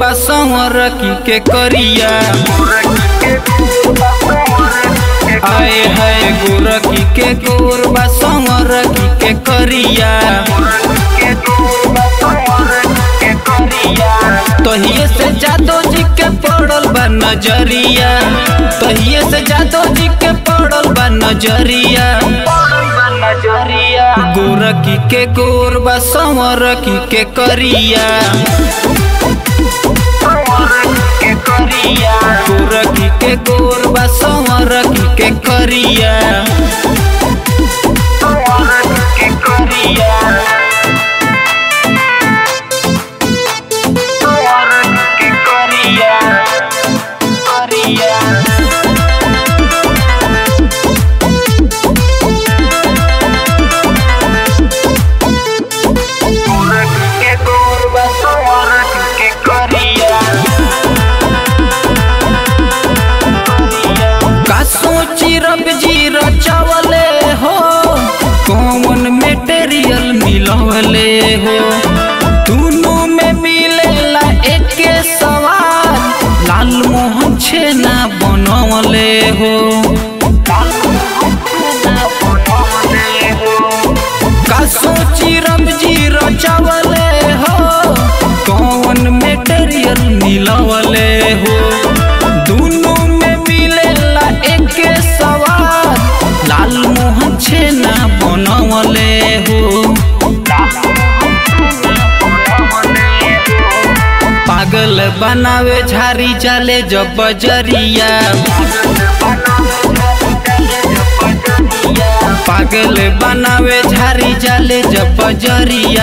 बा संवरकी के करिया आए है गोरकी के गोर बा संवरकी के करिया तहिए से जादो जी के पड़ल बा नजरिया तहिए से जादो जी के पड़ल बा नजरिया गोरकी के गोर बा संवरकी के करिया गोरकी के गोर बा संवरकी के करिया का सोची रब जी रचवले हो कौन मेटेरियल मिलवले हो दोनों में मिलेला एके सवाल लाल मोहन छेना बनवले हो का सोची रब जी रचवले हो कौन मेटेरियल मिलवले हो दोनों में मिलेला एके सवाल लाल मोहन छेना बनवले हो पागल बनावे झारी जाले जब बजरिया पागल बनावे झारी जाले जब बजरिया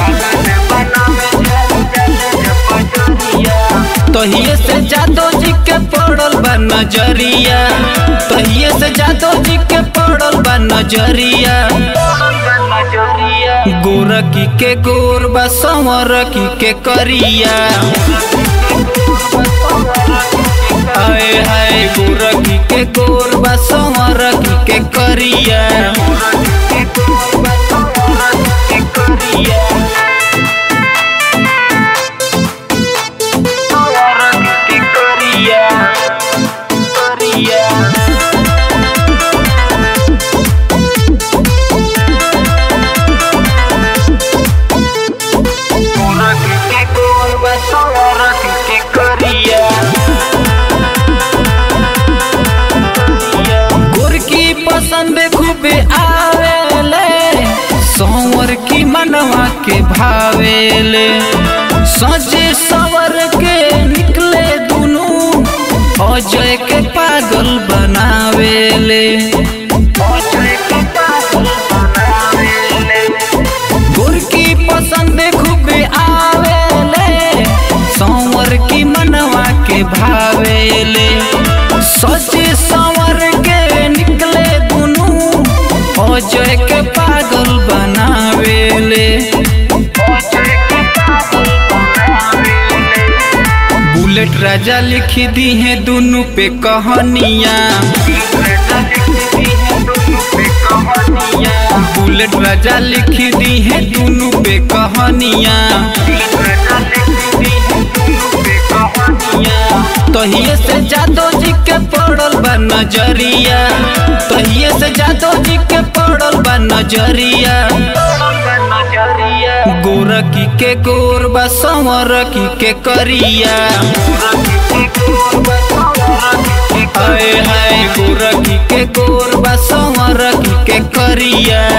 तहिए से जादो जी के पड़ल बा नजरिया तहिए से जादो जी के पड़ल बा नजरिया गोरकी के गोर बा संवरकी के करिया आए हाय गोरकी के गोर बा संवरकी के करिया गोरकी पसंद खूबे आवेले संवर की मनवा के भावेले सजे सवर के निकले दुनू अजय के पागल बनावेले गोरकी पसंद खूबे आवेले संवर की मनवा के भावेले सजे संवर के निकले दुनू अजय के पागल बनावेले बुलेट राजा लिख दी है दोनों पे कहानियाँ बुलेट राजा लिख दी है दोनों पे कहानियाँ तहिए से जादो जी के पड़ल बा नजरिया तहिए से जादो जी के पड़ल बा नजरिया गोरकी के गोर बा संवरकी के करिया आए हाय गोरकी के गोर बा संवरकी के करिया